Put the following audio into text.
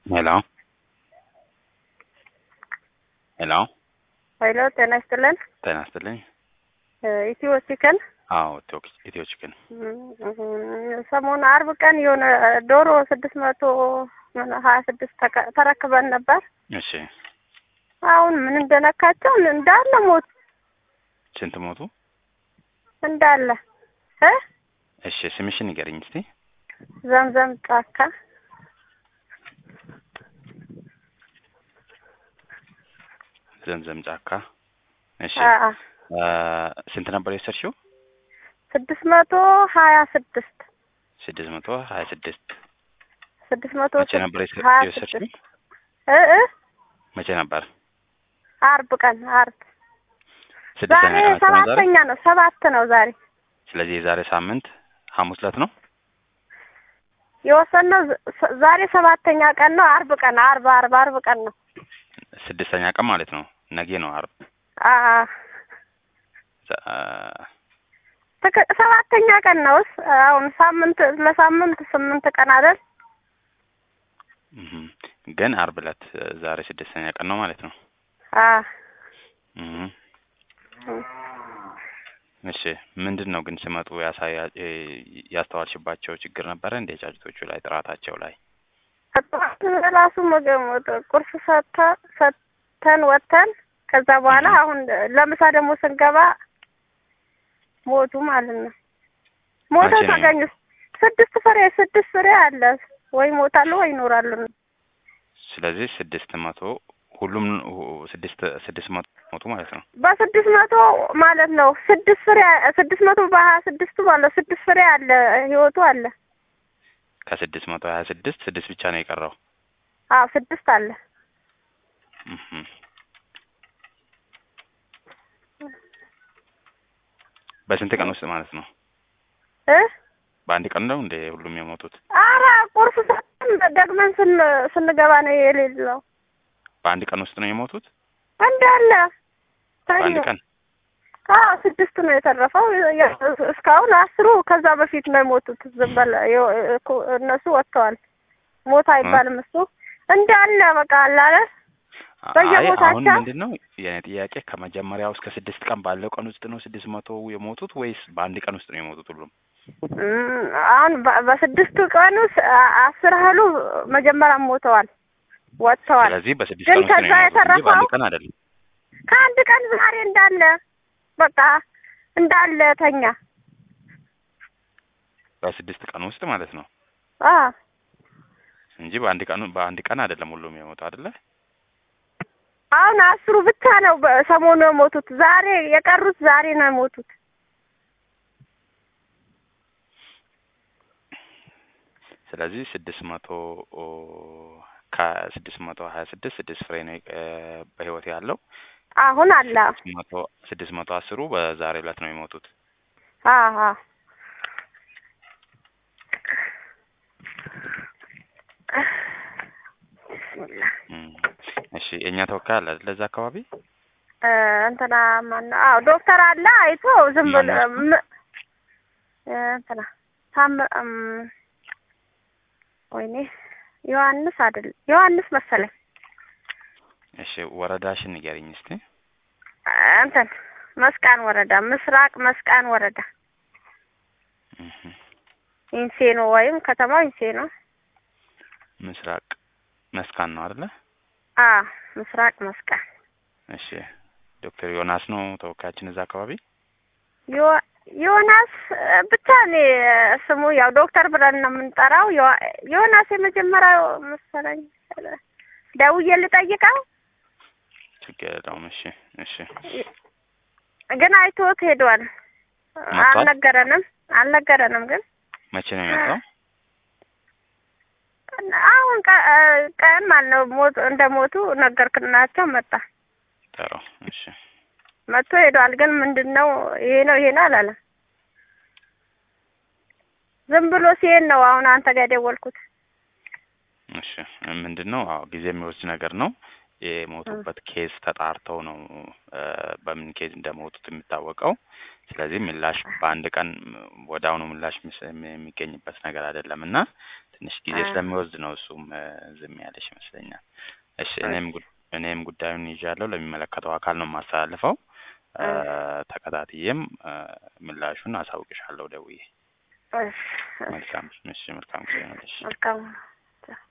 ሄሎ ሄሎ ኃይሎ ጤና ይስጥልን። ጤና ይስጥልኝ። ኢትዮ ቺክን አዎ ኢትዮ ኢትዮ ቺክን ሰሞኑ አርብ ቀን የሆነ ዶሮ ስድስት መቶ ሀያ ስድስት ተረክበን ነበር። እሺ አሁን ምን እንደነካቸው እንዳለ ሞቱ ስንት ሞቱ? እንዳለ እ እሺ ስምሽን ንገረኝ እስቲ። ዘምዘም ጫካ ዘምዘም ጫካ። እሺ አ አ ስንት ነበር የወሰድሽው? ስድስት መቶ ሀያ ስድስት ስድስት መቶ ሀያ ስድስት ስድስት መቶ መቼ ነበር የወሰ- ሀያ የወሰድሽው? ስድስት እ እ መቼ ነበር? አርብ ቀን አርብ ስድስተኛ ዛሬ ቀናችሁ ነው ዛሬ? ሰባተኛ ነው ሰባት ነው ዛሬ ስለዚህ የዛሬ ሳምንት ሐሙስ ዕለት ነው። የወሰንነው ዝ- ዛሬ ሰባተኛ ቀን ነው። አርብ ቀን አርብ አርብ አርብ ቀን ነው። ስድስተኛ ቀን ማለት ነው። ነገ ነው አርብ። አ ዘ- አ፣ ትክ- ሰባተኛ ቀን ነውስ አሁን ሳምንት ለሳምንት ስምንት ቀን አይደል? እህም። ግን አርብ ዕለት ዛሬ ስድስተኛ ቀን ነው ማለት ነው። አ እህም። እሺ ምንድን ነው ግን ሲመጡ ያሳያ እ ያስተዋልሽባቸው ችግር ነበረ እንደ ጫጭቶቹ ላይ ጥራታቸው ላይ? ጠዋት ራሱ ምግብ ቁርስ ሰጥተ ሰጥተን ወጥተን ከዛ በኋላ አሁን ለምሳ ደግሞ ስንገባ ሞቱ ማለት ነው። ሞተው መቼ ነው? ተገኙ። ስድስት ፍሬ ስድስት ፍሬ አለ ወይ ሞታሉ ወይ ይኖራሉ። ስለዚህ ስድስት መቶ ሁሉም ሁ- ስድስት ስድስት መቶ ሞቱ ማለት ነው። በስድስት መቶ ማለት ነው። ስድስት ፍሬ ስድስት መቶ በሀያ ስድስቱ ማለት ነው። ስድስት ፍሬ አለ ህይወቱ አለ። ከስድስት መቶ ሀያ ስድስት ስድስት ብቻ ነው የቀረው። አዎ ስድስት አለ። እህም። በስንት ቀን ውስጥ ማለት ነው? እ በአንድ ቀን ነው እንደ ሁሉም የሞቱት? አረ ቁርስ ሰጥተን ደግመን ስን ስንገባ ነው የሌለው በአንድ ቀን ውስጥ ነው የሞቱት? እንዳለ በአንድ ተኙ። ቀን አዎ ስድስቱ ነው የተረፈው። ያ- እስካሁን አስሩ ከዛ በፊት ነው የሞቱት። ዝም በለ የ- እኮ- እነሱ ወጥተዋል። ሞት አይባልም እሱ እንዳለ በቃ አለ አይደል? አይ በየቦታቸው? አሁን ምንድን ነው የኔ ጥያቄ ከመጀመሪያው እስከ ስድስት ቀን ባለው ቀን ውስጥ ነው ስድስት መቶ የሞቱት ወይስ በአንድ ቀን ውስጥ ነው የሞቱት ሁሉም? እም፣ አሁን በ- በስድስቱ ቀን ውስጥ አ- አስር ያህሉ መጀመሪያ ሞተዋል፣ ወጥተዋል። ስለዚህ በስድስት ግን ቀን ውስጥ ነው ከዛ የሞቱት እንጂ በአንድ የተረፈው ቀን አይደለም። ከአንድ ቀን ዛሬ እንዳለ በቃ እንዳለ ተኛ። በስድስት ቀን ውስጥ ማለት ነው አ እንጂ በአንድ ቀን በአንድ ቀን አይደለም ሁሉም የሞቱ አይደለ? አሁን አስሩ ብቻ ነው በሰሞኑ የሞቱት። ዛሬ የቀሩት ዛሬ ነው የሞቱት። ስለዚህ ስድስት መቶ ከስድስት መቶ ሀያ ስድስት ስድስት ፍሬ ነው እ በህይወት ያለው አሁን አለ ስድስት መቶ ስድስት መቶ አስሩ በዛሬ ዕለት ነው የሞቱት። አሀ ቢስሚላ እም። እሺ የእኛ ተወካይ አለ አይደል እዛ አካባቢ? እ እንትና ማነው? አዎ ዶክተር አለ አይቶ ዝም ብሎ ማነው እሱ? ም- እ እንትና ታም እም፣ ወይኔ ዮሐንስ አይደል ዮሐንስ መሰለኝ እሺ ወረዳሽን ንገሪኝ እስቲ። እ እንትን መስቃን ወረዳ ምስራቅ መስቃን ወረዳ እህ ኢንሴኖ ወይም ከተማው ኢንሴኖ ምስራቅ መስካን ነው አይደለ? አ ምስራቅ መስቃን እሺ ዶክተር ዮናስ ነው ተወካያችን እዛ አካባቢ። ዮ- ዮናስ እ ብቻ እኔ ስሙ ያው ዶክተር ብለን ነው የምንጠራው። ዮ- ዮናስ የመጀመሪያው መሰለኝ። ደውዬ ልጠይቀው ችግር የለውም። እሺ እሺ ግን አይቶት ሄዷል። መጥቷል? አልነገረንም አልነገረንም ግን መቼ ነው የመጣው? አሁን ቀ- እ ቀን ማለት ነው ሞት እንደ ሞቱ ነገርክናቸው መጣ ጥሩ እሺ መጥቶ ሄዷል። ግን ምንድን ነው ይሄ ነው ይሄ ነው አላለም። ዝም ብሎ ሲሄድ ነው አሁን አንተ ጋር የደወልኩት። እሺ ምንድን ነው? አዎ ጊዜ የሚወስድ ነገር ነው። የሞቱበት ኬዝ ተጣርተው ነው እ በምን ኬዝ እንደሞቱት የሚታወቀው። ስለዚህ ምላሽ በአንድ ቀን ወደ አሁኑ ምላሽ የሚስ- የሚገኝበት ነገር አይደለም እና ትንሽ ጊዜ አ- ስለሚወስድ ነው እሱም እ ዝም ያለሽ ይመስለኛል። እሺ እኔም ጉ- እኔም ጉዳዩን ይዣለሁ ለሚመለከተው አካል ነው የማስተላልፈው። እ ተከታትዬም እ ምላሹን አሳውቅሻለሁ ደውዬ። እሺ፣ እሺ። መልካም እሺ፣ መልካም ጊዜ ነው። እሺ። መልካም